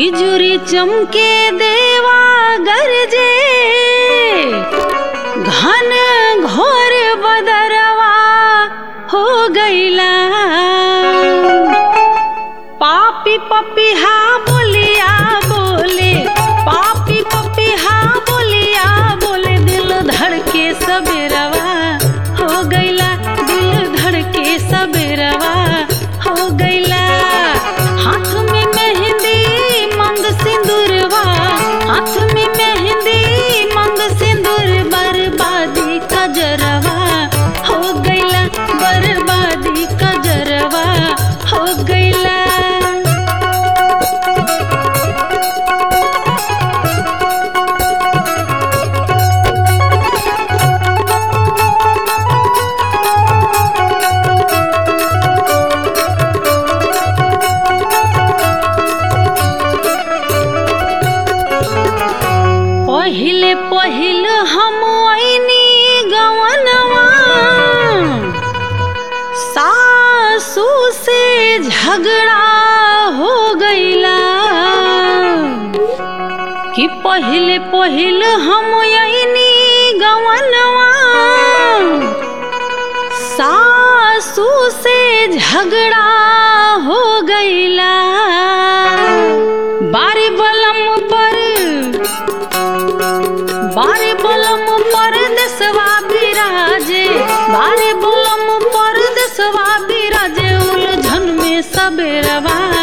बिजुरी चमके देवा गरजे घन घोर बदरवा हो गईला पापी पपिहा बोलिया बोले पापी पपिहा बोलिया बोले दिल धड़के सबेरवा हो गईला दिल धड़के सबेरवा हो गईला हाथ में मेहंदी मंग सिंदूरवा हाथ में मेहंदी मंग सिंदूर बर्बादी कजरवा हो गईला बर्बादी कजरवा हो गईला पहिले पहिल हम ऐनी गवनवा सासू से झगड़ा हो गईला कि पहिले पहिल हम ऐनी गवनवा सासू से झगड़ा हो गईला बारी बलम पर बारे बलम परदेसवा बिराजे बारे बलम परदेसवा बिराजे उलझन में सबेरवा